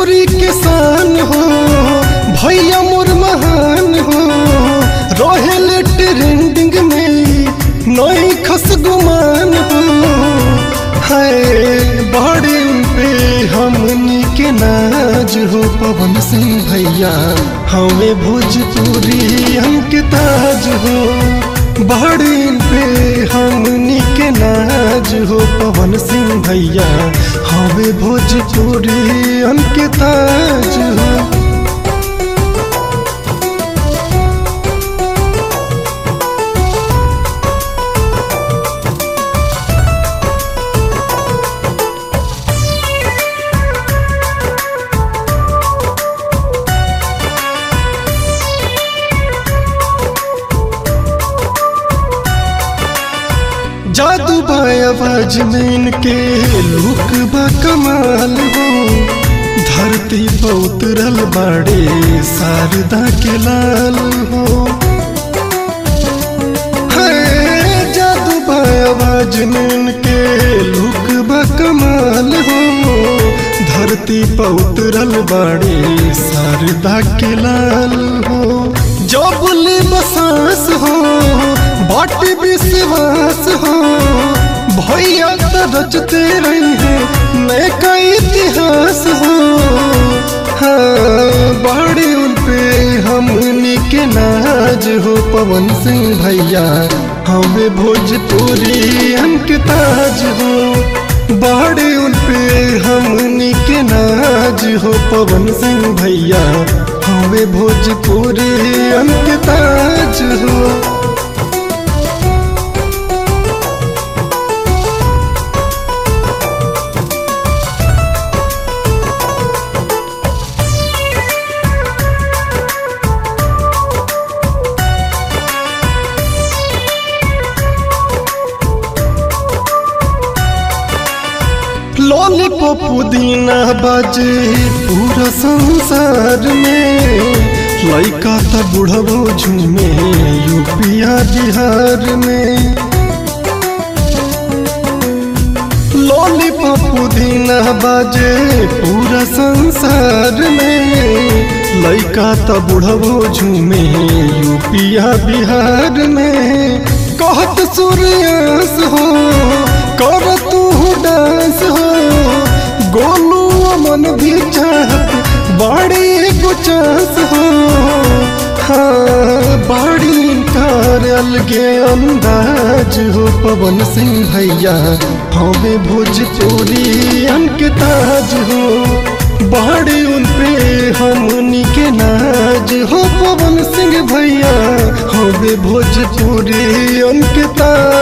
भोजपुरी किसान हो भैया मोर महान हो रोहेल ट्रेंडिंग में नई खस गुमान हो है बड़े पे हमनी के नाज हो पवन सिंह भैया हमें भोजपुरी हमके ताज हो बड़े पे हमनी के नाज हो पवन सिंह भैया हमें भोजपुरी हमके ताज हो जादू आवाज में इनके लुक बा कमाल हो धरती पर उतरल बाड़े शारदा के लाल हो है जादू आवाज में इनके लुक बा कमाल हो धरती पर उतरल बाड़े शारदा के लाल हो जो बोले बसास हो बाटी विश्वास हो भैया तो रचते रही है नए का इतिहास हो हाँ बड़े उन पे हमनी के नाज हो पवन सिंह भैया हमें भोजपुरी हमके ताज हो बड़े उन पे हमनी के नाज हो पवन सिंह भैया हमें भोजपुरी हमके ताज हो लॉलीपॉप पुदीना बाजे पूरा संसार में लड़का था बुढ़बो झूमे यूपिया बिहार में लॉलीपॉप पुदीना बाजे पूरा संसार में लड़का था बुढ़बो झूमे यूपिया बिहार में कहत सूर्यास हो कर तू डांस हो गोलू मन भी चाहत बड़ी गुचास हो हाँ बड़ी कार अलगे अंदाज हो पवन सिंह भैया हमें भोजपुरी अंक ताज हो बड़ी उन पे हमनी के नाज हो पवन सिंह भैया हमें भोजपुरी अंक ताज